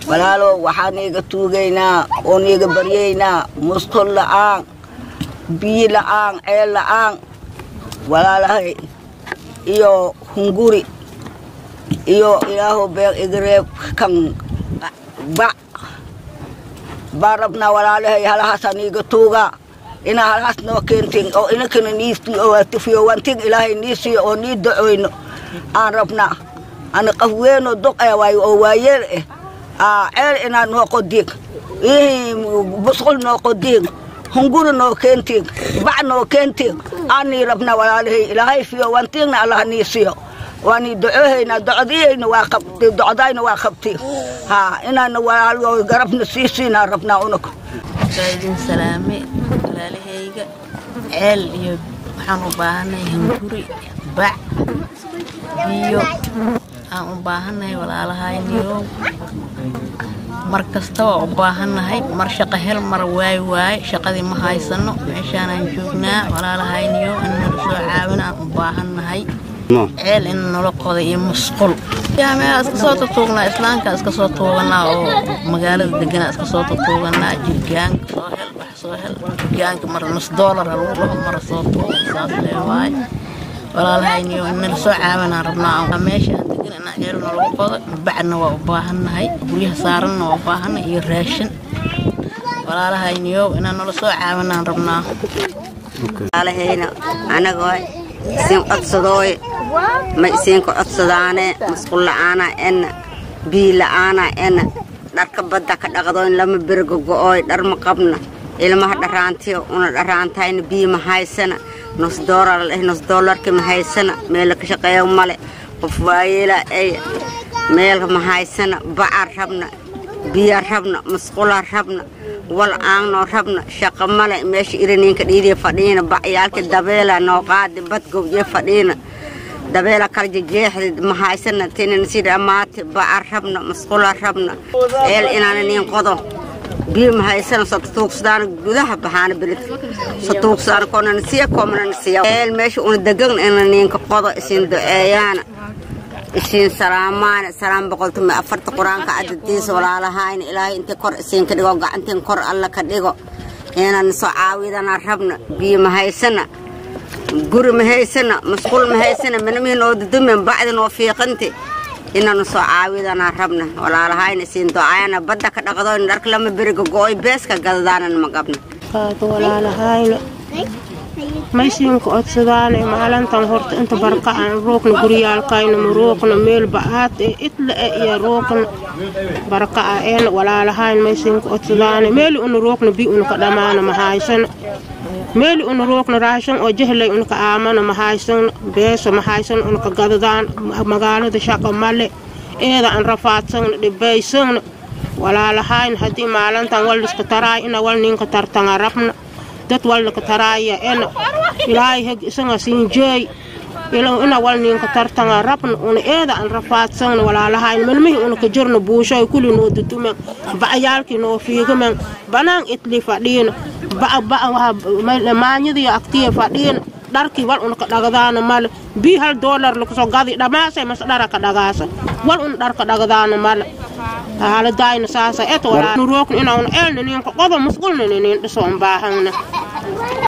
walaalo waxaan iiga tuugaynaa oon iiga baryaynaa musqul la'aan biyo la'aan ceel la'aan walaalahay iyo hunguri iyo ilaahu beeq igareeb kan bac baan rabnaa walaalahay halahaasaan iiga tuugaa inaa halahaas noo keentin oo inakana niifiyowantin ilaahay nii siiyo oo nii dacoyno aan rabnaa ana qaf weynoo doq eh waayo oo waayeel eh aa ceel inaa noo qodiig ihii busqul noo qodiig hunguri noo keentiin bac noo keentiin aanii rabnaa walaalahay ilaahay fiyo wantiigna allah nii siiyo waanii docohaynaa docdiyayna waa qabti docdayna waa qabti haa inaana walaalo garabna sii siinaa rabnaa unaku waa idin salaame walaalahayga ceel iyo waxaan u baahannahay hunguri bac biyo aan u baahannahay walaalahayniyow mar kasta waa u baahannahay mar shaqo hel mar waay waaye shaqadii ma haysano meeshaanaan joognaa walaalahayniyow in nala soo caawin aan u baahannahay ceel in nala qoda iyo musqul yaa meelaa iska soo tutuugnaa islaamkaa iska soo tuuganaa oo magaalada deganaa iska soo tutuuganaa jirgaanka soo hel wax soo hel jirgaanka mar nus doolar halagu dhaho mara soo tuugan saas lee waaye walaalahayniyo in nala soo caawinaan rabnaa meesha aan degan inaa ceel nalagu qodo bacna waa u baahannahay guryaha saaranna waa u baahannahay iyo raashin walaalahayniyo inaa nala soo caawinaan rabnaa walaalahayna anagoo isin codsadooy ma isiinka codsadaane musqul la'aana ena bii la'aana ena dharka badda ka dhaqdooyn lama berga go'ooy dhar ma qabna ilmaha dharaantiyo una dharaantayna bii ma haysana nus doolar leh nus doolarka ma haysana meela ka shaqeeya male qof waayeela ay meel ma haysana baca rabna biya rabna musqula rabna wal aangnoo rabna shaqa male meesha iraniinka dhiidiya fadhiina bacyaalka dabeela noo qaadi badgowje fadhiina dabeela kala jejeexdi ma haysana tinan si dhammaati baca rabna musqula rabna eel inaana niin qodo biyo ma haysana satuugsadaana gudaha baxaana beledka satuugsadaana koonana siya koomana siya eel meesha una degan ina niinka qodo isin duceeyaana isiin salaamaana salaam boqoltumi afarta qur-aanka cadadiisa walaalahayna ilaahay intii kor isiinka dhigo gacantiin kor alla ka dhigo inaan soo caawidana rabna biyo ma haysana guri ma haysana masquul ma haysana manamihin oo dudumen bacdin oo fiiqanti inaanu soo caawidana rabna walaalahayna isiin ducaayana badda ka dhaqdoyn dharka lama beriga go'oy beeska gadadaanana ma qabna walaalahayna maysiinka codsadaane maalintan horta inta barka aan roogna guryaalkayna ma roogna meel ba'aad ee idla e iyo roogna barka a een walaalahayn maysiinka codsadaane meeli una roogna bi unaka dhammaana ma haysana meeli una roogna raashan oo jehlay unaka aamana ma haysana beeso ma haysana unaka gadadaan magaalada shaqa male eeda aan rafaadsagna dhibaysagna walaalahayn haddii maalintan walliska taraay ina wal ninka tartanga rabna dad walnaka taraaya ena ilaahay heg isaga siinjeey ina wal ninka tartanga rabna una eeda aan rafaadsagna walaalahayn malmihi una ka jirna buushoy kuli noo dudumen ba'yaalkii noo fiigamen banaan itli fadhiina maanyadiyo agtiya fadhiina dharkii wal una ka dhagdaana male bii hal doolar lakasoo gadi dhamaasay mas dhara ka dhagaasa wal una dharka dhagdaana male haaladayna saasa et walaa rookna inaa una eelna ninka qodo masqulna ninin dhisoon baahangna